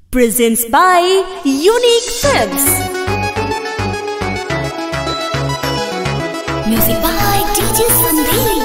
presents by Unique Films. Music by DJ Sanderi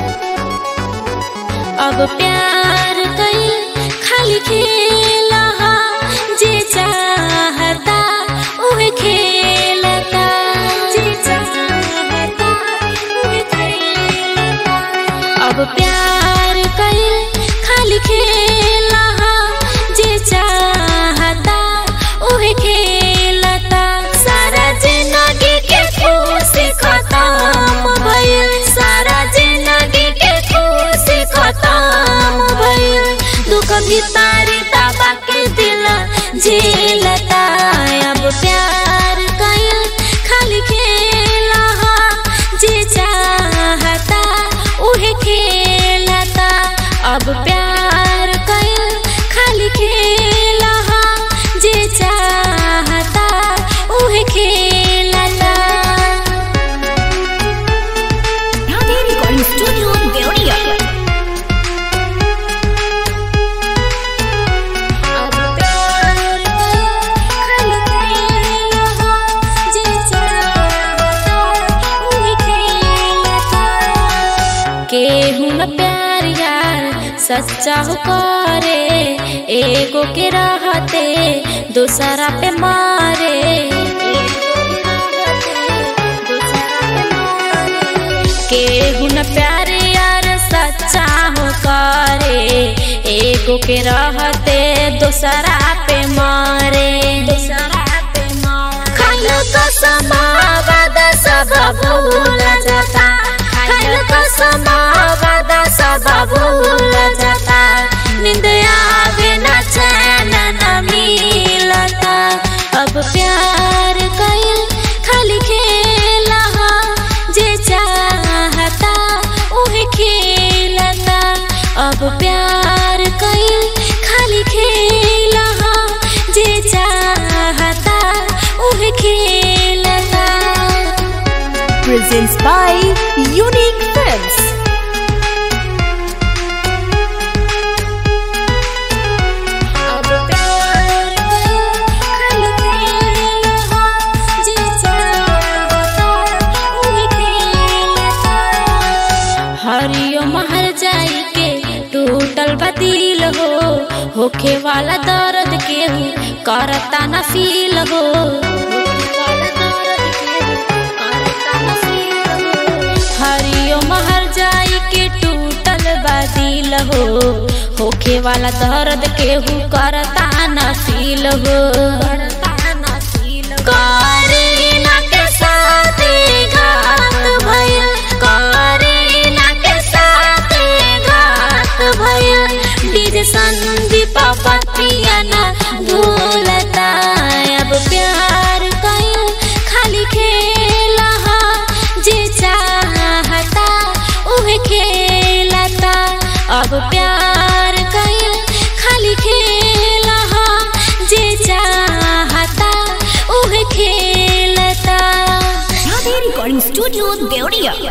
अब प्यार कई खाली खेला हा जे चाहता उहे खेलता जे चाहता उहे खेलता अब प्यार कई खाली खेला हा जे चाहता उहे खेलता सारा जिंदगी के खुश खत्म भइल सारा जिंदगी के खुश खत्म भइल दुख भितारी दबा के दिल झेलता अब प्यार कइल खाली खेला हा जे चाहता उहे खेलता अब प्यार कइल खाली खेला हा जे चाहता उहे खेलता राधे रिकॉर्डिंग स्टूडियो देवरिया अब प्यार कइल खाली खेला हा जे चाहता उहे खेलता केहू न प्यार यार सच्चा हो करे एगो के रहते दूसरा पे मारे केहू न प्यार यार सच्चा हो करे एगो के रहते दूसरा पे मारे दूसरा पे मारे खाइल कसम वादा सब भूल जाता खाइल कसम वादा सब भूल जाता नींद आवे न चैन न मिलता अब प्यार कइल खाली खेला हा जे चाहता उहे खेलता अब प्यार कइल खाली खेला हा जे चाहता उहे खेलता Presents by Unique Films. अब प्यार खाली खेला हा जे चाहता उहे खेलता हरियो महर जाई के टूटल बदिल हो होखे वाला दर्द के करता न फील हो हरियो महर जाई के टूटल बदिल हो होखे वाला दर्द के करता न फील हो करीना के साथ घात भइल करीना के साथ घात भइल डीजे संदीप पतिया न भूलता अब प्यार कइल खाली खेला हा जे चाहता उहे खेलता अब प्यार कइल खाली खेला हा जे चाहता उहे खेलता राधे रिकॉर्डिंग स्टूडियो देवरिया